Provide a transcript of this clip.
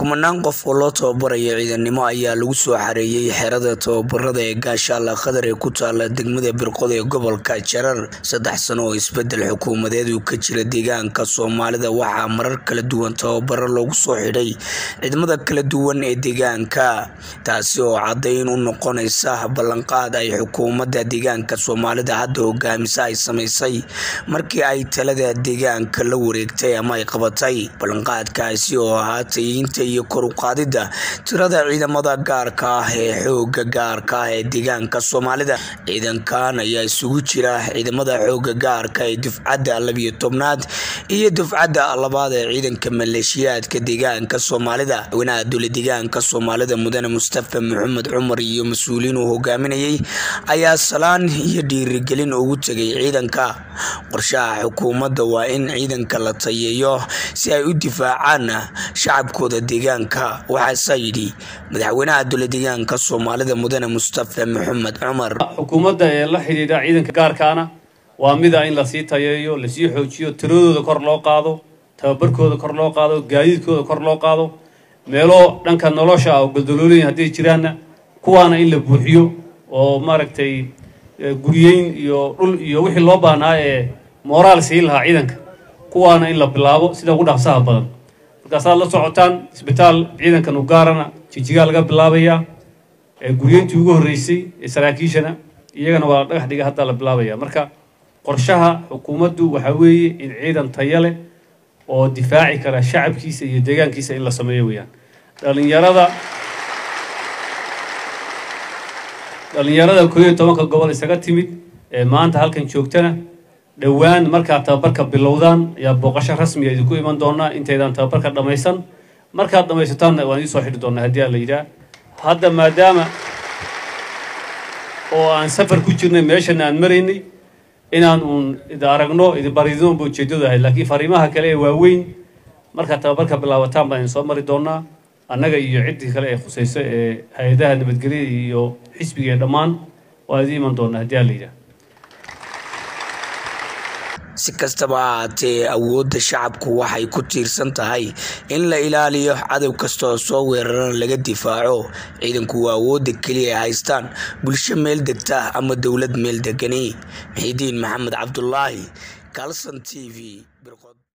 kumanaan qof oo loo tababarayo ciidannimo ayaa lagu soo xareeyay xerada tababarada ee gaashaalla qatar ee ku taala degmada birqod ee gobolka jarar saddex sano oo isbedel xukuumadeed uu ka jira deegaanka soomaalida waxaa marar kala duwan tababaro loogu soo xidhay ciidamada kala duwan ee deegaanka taasi oo caddayn u noqonaysa ballanqaad ay xukuumadda deegaanka soomaalida hadda hogaamisa ay samaysay markii ay talada deegaanka la wareegtay ama ay qabatay ballanqaadkaasi oo ahaa tayiinta iyo kor u qaadidda tirada ciidamada gaarka ah ee xooga gaarka ah ee deegaanka soomaalida ciidankan ayaa isugu jira ciidamada xooga gaarka ee dufcadda labiyo tobnaad iyo dufcadda labaad ee ciidanka maleeshiyaadka deegaanka soomaalida madaxweynaha dowla deegaanka soomaalida mudane mustafa maxamed cumar iyo mas-uuliyiin uu hogaaminayay ayaa salaan iyo dhiirigelin ugu tegay ciidanka qorshaha xukuumadda waa in ciidanka la tayeeyo si ay u difaacaan shacabkooda deegaanka waxaasaa yidhi madaxweynaha dowla deegaanka soomaalida mudane mustafa maxamed cumar xukuumadda ee la xidhiidha ciidanka gaarkaana waa mida in lasii tayeeyo lasii xoojiyo tiradooda kor loo qaado tababarkooda kor loo qaado gaadiidkooda kor loo qaado meelo dhanka nolosha ah oo goldoloolooyin hadday jiraanna kuwaana in la buuxiyo oo maaragtay guryeyn iyo dhul iyo wixii loo baahnaa ee mooraal siin lahaa ciidanka kuwaana in la bilaabo sida ugu dhaqsaha badan markaasaad la socotaan isbitaal ciidankan u gaarana jijigaa laga bilaabayaa guryeyntii ugu horreysay ee saraakiishana iyagana waa dhagax dhiga hadda la bilaabaya marka qorshaha xukuumaddu waxaa weeye in ciidan taya leh oo difaaci kara shacabkiisa iyo deegaankiisa in la sameeyo weeyaan dhalinyarada dhalinyarada koob iyo tobanka gobol isaga timid ee maanta halkan joogtana dhowaan markaad tababarka bilowdaan ayaa booqasho rasmiga idinku iman doonaa intaydaan tababarka dhammaysan markaad dhammaysataanna waan idiin soo xidhi doonaa haddii aan la yidhaah hadda maadaama oo aan safar ku jirnay meeshana aan maraynay inaan uun idi aragno idi baridinoba ujeeddadu ahayd laakiin fariimaha kale ee waaweyn markaad tababarka bilaabataan baan idin soo mari doonaa annaga iyo ciddii kale ee khusayso ee hay-adaha nabadgelyada iyo xisbiga ee dhammaan waan idiin iman doonaa haddii aan la yidhaah si kastaba ha haatee awoodda shacabku waxay ku tiirsan tahay in la ilaaliyo cadow kasta oo soo weerarana laga difaaco ciidanku waa awoodda keliya ay haystaan bulsho meel degta ama dowlad meel degani maxidiin maxamed cabdulaahi kalson t v